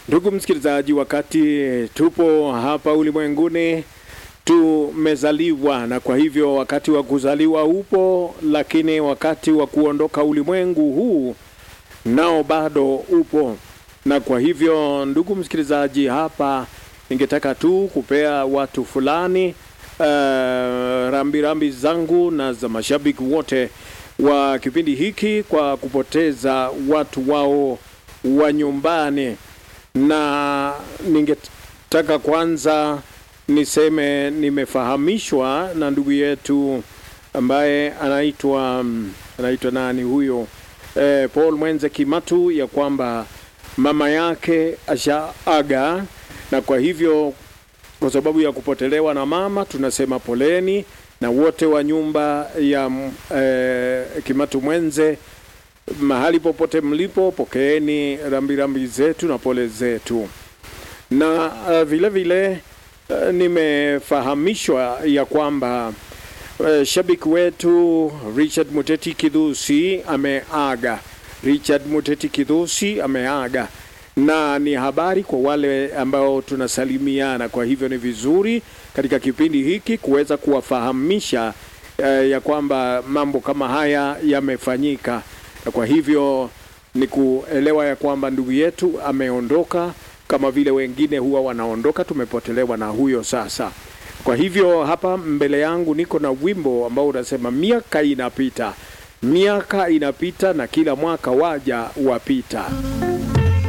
Ndugu msikilizaji, wakati tupo hapa ulimwenguni tumezaliwa, na kwa hivyo wakati wa kuzaliwa upo, lakini wakati wa kuondoka ulimwengu huu nao bado upo. Na kwa hivyo, ndugu msikilizaji, hapa ningetaka tu kupea watu fulani uh, rambirambi rambi zangu na za mashabiki wote wa kipindi hiki kwa kupoteza watu wao wa nyumbani, na ningetaka kwanza niseme nimefahamishwa na ndugu yetu ambaye anaitwa anaitwa nani huyo, eh, Paul Mwenze Kimatu, ya kwamba mama yake ashaaga, na kwa hivyo kwa sababu ya kupotelewa na mama tunasema poleni, na wote wa nyumba ya eh, Kimatu Mwenze mahali popote mlipo, pokeeni rambirambi zetu na pole zetu. Na uh, vile vile uh, nimefahamishwa ya kwamba uh, shabiki wetu Richard Muteti Kidhusi ameaga. Richard Muteti Kidhusi ameaga, na ni habari kwa wale ambao tunasalimiana. Kwa hivyo ni vizuri katika kipindi hiki kuweza kuwafahamisha uh, ya kwamba mambo kama haya yamefanyika na kwa hivyo ni kuelewa ya kwamba ndugu yetu ameondoka, kama vile wengine huwa wanaondoka. Tumepotelewa na huyo sasa. Kwa hivyo hapa mbele yangu niko na wimbo ambao unasema miaka inapita, miaka inapita na kila mwaka waja wapita.